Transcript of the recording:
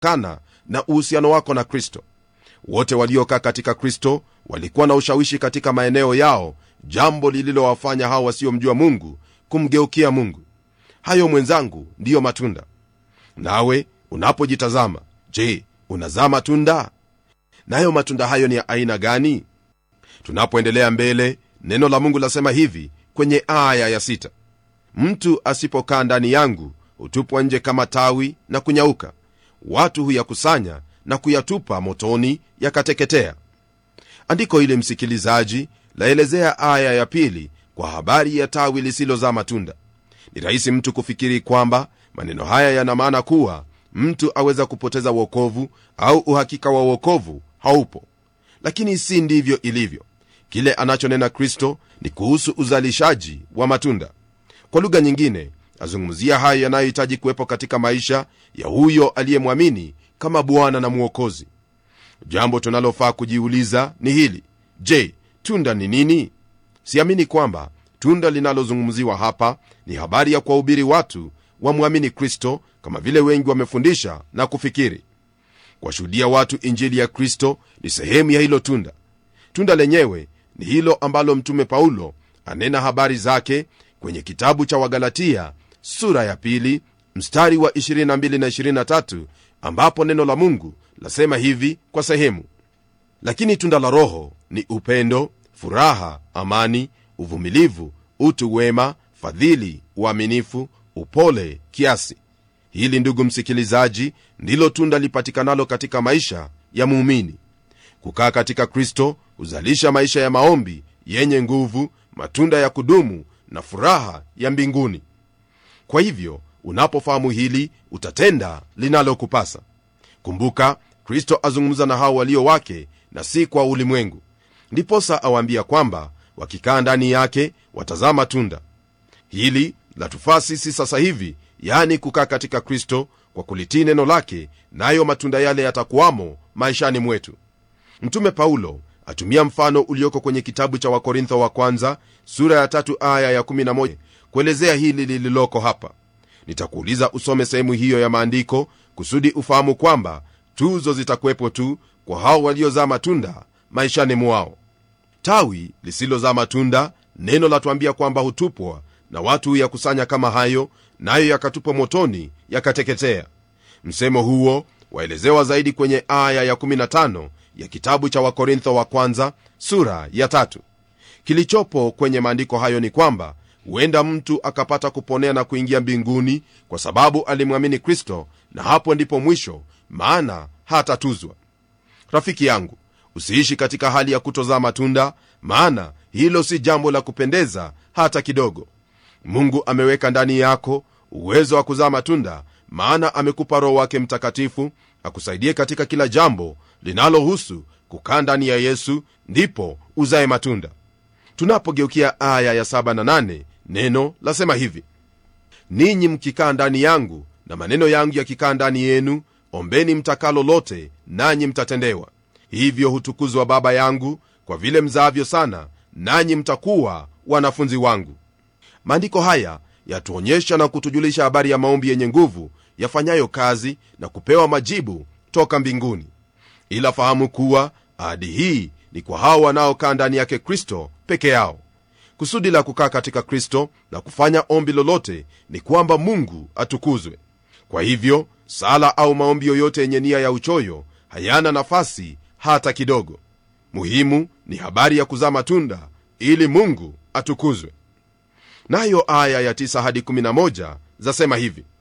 kana na uhusiano wako na kristo wote waliokaa katika kristo walikuwa na ushawishi katika maeneo yao jambo lililowafanya hao wasiomjua mungu kumgeukia mungu hayo mwenzangu ndiyo matunda nawe unapojitazama je unazaa matunda nayo matunda hayo ni ya aina gani tunapoendelea mbele neno la mungu lasema hivi kwenye aya ya sita mtu asipokaa ndani yangu hutupwa nje kama tawi na kunyauka watu huyakusanya na kuyatupa motoni yakateketea andiko hili msikilizaji laelezea aya ya pili kwa habari ya tawi lisilozaa matunda ni rahisi mtu kufikiri kwamba maneno haya yana maana kuwa mtu aweza kupoteza uokovu au uhakika wa uokovu haupo lakini si ndivyo ilivyo kile anachonena kristo ni kuhusu uzalishaji wa matunda kwa lugha nyingine azungumzia hayo yanayohitaji kuwepo katika maisha ya huyo aliyemwamini kama bwana na mwokozi jambo tunalofaa kujiuliza ni hili je tunda ni nini siamini kwamba tunda linalozungumziwa hapa ni habari ya kuwahubiri watu wamwamini kristo kama vile wengi wamefundisha na kufikiri kuwashuhudia watu injili ya kristo ni sehemu ya hilo tunda tunda lenyewe ni hilo ambalo mtume paulo anena habari zake kwenye kitabu cha wagalatia sura ya pili mstari wa 22 na 23 ambapo neno la mungu lasema hivi kwa sehemu lakini tunda la roho ni upendo furaha amani uvumilivu utu wema fadhili uaminifu upole kiasi hili ndugu msikilizaji ndilo tunda lipatikanalo katika maisha ya muumini kukaa katika kristo huzalisha maisha ya maombi yenye nguvu matunda ya kudumu na furaha ya mbinguni kwa hivyo unapofahamu hili utatenda linalokupasa kumbuka kristo azungumza na hao walio wake na si kwa ulimwengu ndiposa awaambia kwamba wakikaa ndani yake watazaa matunda hili latufaa sisi sasa hivi yani kukaa katika kristo kwa kulitii neno lake nayo matunda yale yatakuwamo maishani mwetu mtume paulo atumia mfano ulioko kwenye kitabu cha wakorintho wa kwanza sura ya tatu aya ya 11 kuelezea hili lililoko hapa nitakuuliza usome sehemu hiyo ya maandiko kusudi ufahamu kwamba tuzo zitakuwepo tu kwa hao waliozaa matunda maishani mwao tawi lisilozaa matunda neno latuambia kwamba hutupwa na watu huyakusanya kama hayo nayo yakatupwa motoni yakateketea msemo huo waelezewa zaidi kwenye aya ya 15 ya kitabu cha wakorintho wa kwanza sura ya tatu kilichopo kwenye maandiko hayo ni kwamba huenda mtu akapata kuponea na kuingia mbinguni kwa sababu alimwamini kristo na hapo ndipo mwisho maana hatatuzwa rafiki yangu usiishi katika hali ya kutozaa matunda maana hilo si jambo la kupendeza hata kidogo mungu ameweka ndani yako uwezo wa kuzaa matunda maana amekupa roho wake mtakatifu akusaidie katika kila jambo linalohusu kukaa ndani ya yesu ndipo uzae matunda tunapogeukia aya ya 7 na 8 neno lasema hivi ninyi mkikaa ndani yangu na maneno yangu yakikaa ndani yenu ombeni mtakalo lote nanyi mtatendewa hivyo hutukuzwa baba yangu kwa vile mzaavyo sana nanyi mtakuwa wanafunzi wangu maandiko haya yatuonyesha na kutujulisha habari ya maombi yenye nguvu yafanyayo kazi na kupewa majibu toka mbinguni ila fahamu kuwa ahadi hii ni kwa hao wanaokaa ndani yake kristo peke yao kusudi la kukaa katika kristo na kufanya ombi lolote ni kwamba mungu atukuzwe kwa hivyo sala au maombi yoyote yenye nia ya uchoyo hayana nafasi hata kidogo muhimu ni habari ya kuzaa matunda ili mungu atukuzwe nayo aya ya 9 hadi 11 zasema hivi